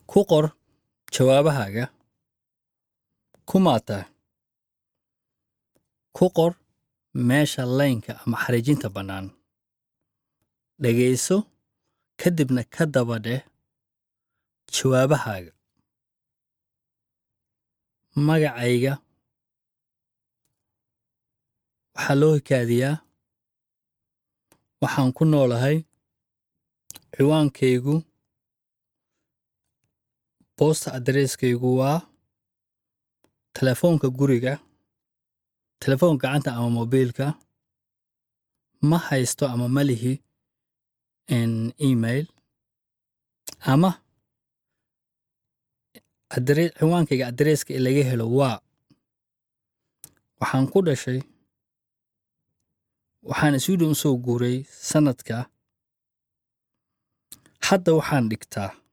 ku qor jawaabahaaga kumaa tahay ku qor meesha laynka ama xariijinta bannaan dhegayso kadibna ka daba dheh jawaabahaaga magacayga waxaa loo hikaadiyaa waxaan ku noolahay ciwaankaygu boosta adreskaygu waa telefoonka guriga telefoonka gacanta ama mobiilka ma haysto ama ma lihi email ama ciwaankayga adreeska ee laga helo waa waxaan ku dhashay waxaan sweden u soo guuray sannadka hadda waxaan dhigtaa